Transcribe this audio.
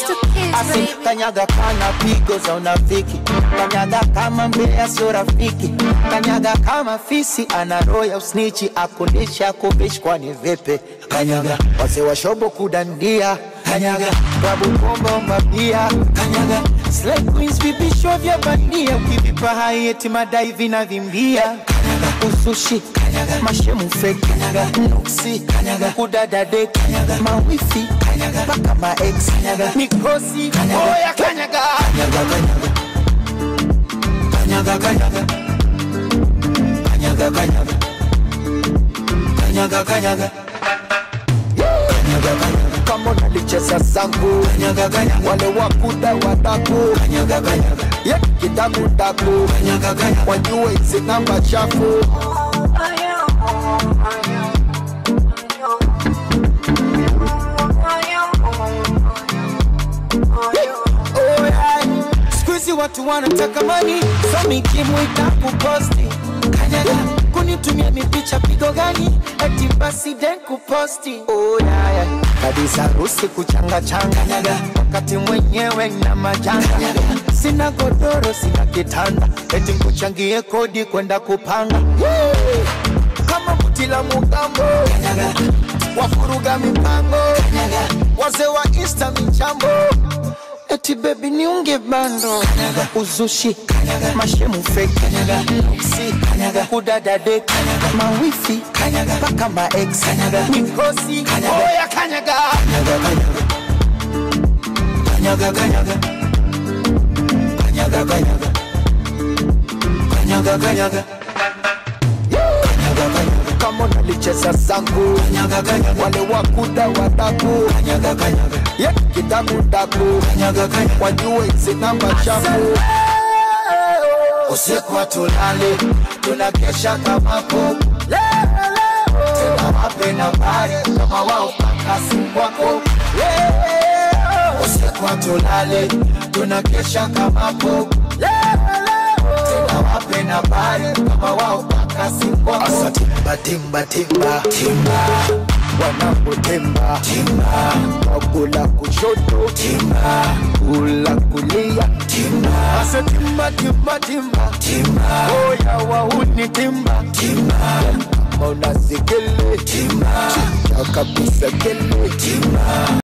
to kiss, Asi baby. kanyaga kana pigo za unafiki, kanyaga kama mbea sio rafiki, kanyaga kama fisi ana roho ya usnichi, akulisha kuvishi kwani vipi? Kanyaga wazee wa shobo kudandia, kanyaga klabu pombo mabia, kanyaga slay queens vipisho vya bandia, ukivipa hai eti madai vinavimbia, kanyaga usushi, kanyaga mashemu fake, kanyaga nuksi, kanyaga kudada dek, kanyaga mawifi, kanyaga mpaka ma ex, kanyaga mikosi, oya kanyaga, kanyaga kanyaga kanyaga kanyaga kanyaga kanyaga kanyaga kanyaga kanyaga kanyaga kama unalicheza zangu kanyaga kanyaga wale wakuda wadaku kanyaga kanyaga ye kidaku daku kanyaga kanyaga wajue hizi namba chafu Oh, yeah. Siku hizi watu wanataka mani so mikimu itakuposti kanyaga kunitumia mipicha pigo gani eti basi den kuposti oh, yeah, yeah. kabisa harusi kuchanga changa kanyaga wakati mwenyewe na majanga kanyaga sina godoro sina kitanda eti kuchangie kodi kwenda kupanga Woo! kama buti la mugambo kanyaga wafuruga mipango kanyaga wazee wa insta michambo Eti baby niunge bando kanyaga uzushi kanyaga mashemu fake kanyaga nuksi kanyaga kudada dek kanyaga mawifi kanyaga mpaka ma ex kanyaga mikosi kanyaga oya kanyaga kanyaga kanyaga kanyaga kanyaga kanyaga kanyaga kanyaga kanyaga kama unalicheza zangu kanyaga kanyaga wale wakuda wadaku kanyaga kanyaga ye kidaku daku kanyaga kanyaga wajue hizi namba chafu usiku hatulali tunakesha kama kuku tena wape nambari kama wao kakasi kwako usiku hatulali tunakesha kama kuku tena wape nambari kama wao kakasi kwako asa timba timba timba timba wanapotemba timba wakula kushoto timba kula kulia timba asa timba timba timba timba oya wahuni timba timba kama unazikele timba kabisa kele timba